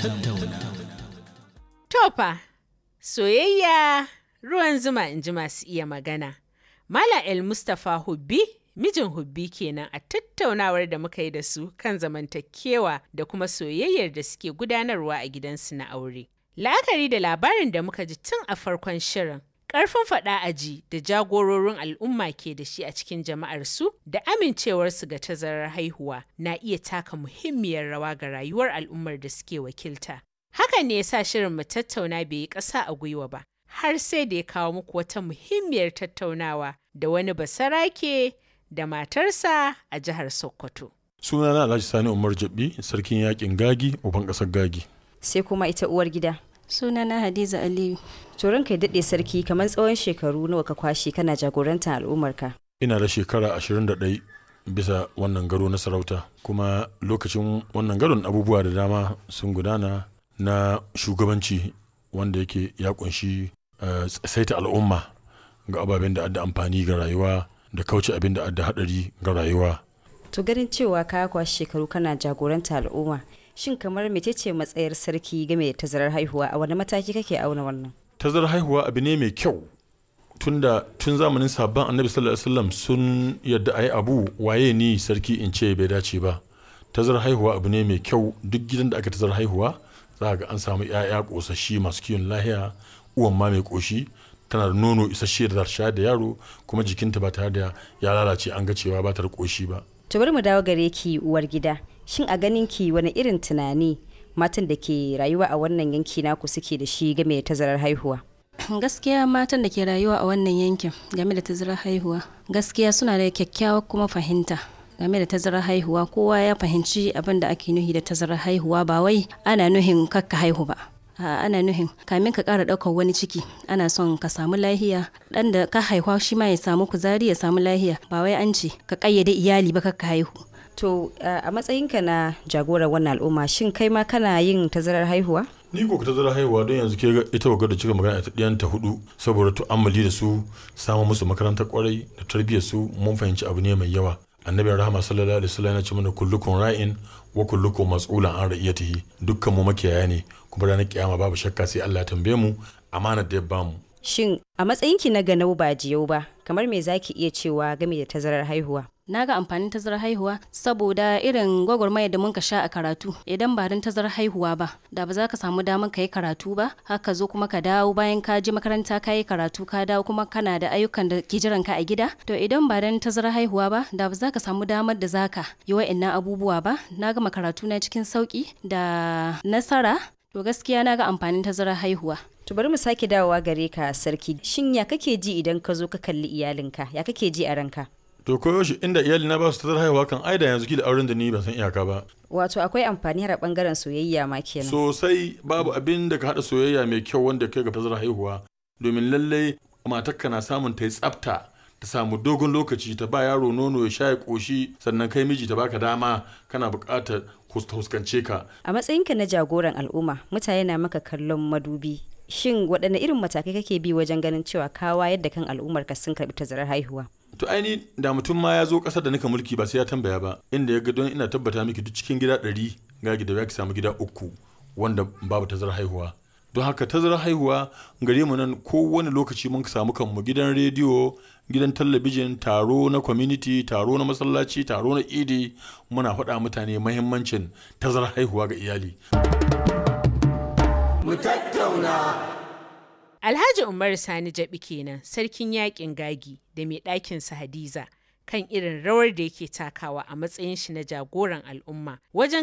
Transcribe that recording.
Tofa, soyayya ruwan zuma in ji masu iya magana. Mala El Mustapha Hubbi, mijin Hubbi kenan a tattaunawar da muka yi da su kan zamantakewa da kuma soyayyar da suke gudanarwa a gidansu na aure. La'akari da labarin da muka ji tun a farkon shirin, ƙarfin faɗa aji da jagororin al'umma ke da shi a cikin jama'arsu da amincewarsu ga tazarar haihuwa na iya taka muhimmiyar rawa ga rayuwar al'ummar da suke wakilta. Hakan ne ya sa shirin mu tattauna bai yi ƙasa a gwiwa ba, har sai da ya kawo muku wata muhimmiyar tattaunawa da wani basarake da matarsa a jihar Sokoto. sunana alhaji sani umar jabi sarkin yakin gagi uban ƙasar gagi sai kuma ita uwar gida sunana hadiza aliyu turan kai daɗe sarki kamar tsawon shekaru nawa ka kwashe kana jagorantar al'ummarka ina da shekara 21 bisa wannan garo na sarauta kuma lokacin wannan garon abubuwa da dama sun gudana na shugabanci wanda yake ya kunshi eh, saita al'umma ga ababen da adda amfani ga rayuwa da kauce abin da adda hadari ga rayuwa to ganin cewa ka kwashe shekaru kana jagorantar al'umma shin kamar mecece matsayar sarki game da tazarar haihuwa a wani mataki kake auna wannan tazarar haihuwa abu ne mai kyau tunda tun zamanin sabon annabi sallallahu alaihi wasallam sun yadda ayi abu waye ni sarki in ce bai dace ba tazarar haihuwa abu ne mai kyau duk gidan da aka tazarar haihuwa za ga an samu 'ya'ya kosashi masu kiwon lahiya uwan ma mai koshi tana da nono isasshe da za ta shayar da yaro kuma jikinta ba tare da ya lalace an ga cewa ba ta da koshi ba to bari mu dawo gare ki uwar gida shin a ganin ki wani irin tunani matan da ke rayuwa a wannan yanki naku suke da shi game da tazarar haihuwa gaskiya matan da ke rayuwa a wannan yankin game da tazarar haihuwa gaskiya suna da kyakkyawar kuma fahimta game da tazarar haihuwa kowa ya fahimci abin da ake nuhi da tazarar haihuwa ba wai ana nuhin kakka haihu ba a ana nuhin kamin ka ƙara ɗaukar wani ciki ana son ka samu lahiya ɗan da ka haihuwa shi ma ya samu kuzari ya samu lahiya ba wai an ce ka ƙayyade iyali ba kakka haihu to a matsayinka na jagorar wannan al'umma shin kai ma kana yin tazarar haihuwa ni ko ka tazarar haihuwa don yanzu ke ga ita wa da cika magana ta ɗiyanta hudu saboda tu'ammali da su samun musu makarantar kwarai da tarbiyyar su mun fahimci abu ne mai yawa annabin rahama sallallahu alaihi wasallam ya ce mana kullukum ra'in wa kullukum mas'ulan an ra'iyatihi dukkan mu makiyaya ne kuma ranar kiyama babu shakka sai Allah ya tambaye mu amanar da ya bamu shin a matsayinki na ganau ba jiyau ba kamar me zaki iya cewa game da tazarar haihuwa na ga amfanin tazarar haihuwa saboda irin gwagwarmaya da muka sha a karatu idan ba don tazarar haihuwa ba da ba za ka samu damar ka yi karatu ba haka zo kuma ka dawo bayan ka je makaranta ka yi karatu ka dawo kuma kana da ayyukan da ke jiran ka a gida to idan ba don tazarar haihuwa ba da ba za ka samu damar da za ka yi wa'annan abubuwa ba na gama karatu na cikin sauki da nasara to gaskiya na ga amfanin tazarar haihuwa to bari mu sake dawowa gare ka sarki shin ya kake ji idan ka zo ka kalli iyalinka ya kake ji a ranka to koyo shi inda iyali na ba su tazarar haihuwa kan aida yanzu ki da auren da ni ban san iyaka ba wato akwai amfani har a bangaren soyayya ma kenan sosai babu abin da ka haɗa soyayya mai kyau wanda kai ga tazarar haihuwa domin lallai matarka na samun ta yi tsafta ta samu dogon lokaci ta ba yaro nono ya sha ya ƙoshi sannan kai miji ta baka dama kana buƙatar huskance ka a matsayinka na jagoran al'umma mutane na maka kallon madubi shin waɗanne irin matakai kake bi wajen ganin cewa ka wayar da kan al'ummarka sun karɓi tazarar haihuwa to aini da mutum ma ya zo ƙasar da nika mulki ba sai ya tambaya ba inda ya ga don ina tabbata miki duk cikin gida ɗari ga gida ya samu gida uku wanda babu tazarar haihuwa don haka tazarar haihuwa gare mu nan kowane lokaci mun samu kanmu gidan rediyo gidan talabijin taro na community taro na masallaci taro na idi muna faɗa mutane mahimmancin tazarar haihuwa ga iyali mu tattauna Alhaji Umar Sani Jabi kenan sarkin yakin gagi da mai ɗakinsa Hadiza kan irin rawar da yake takawa a matsayin shi na jagoran al'umma wajen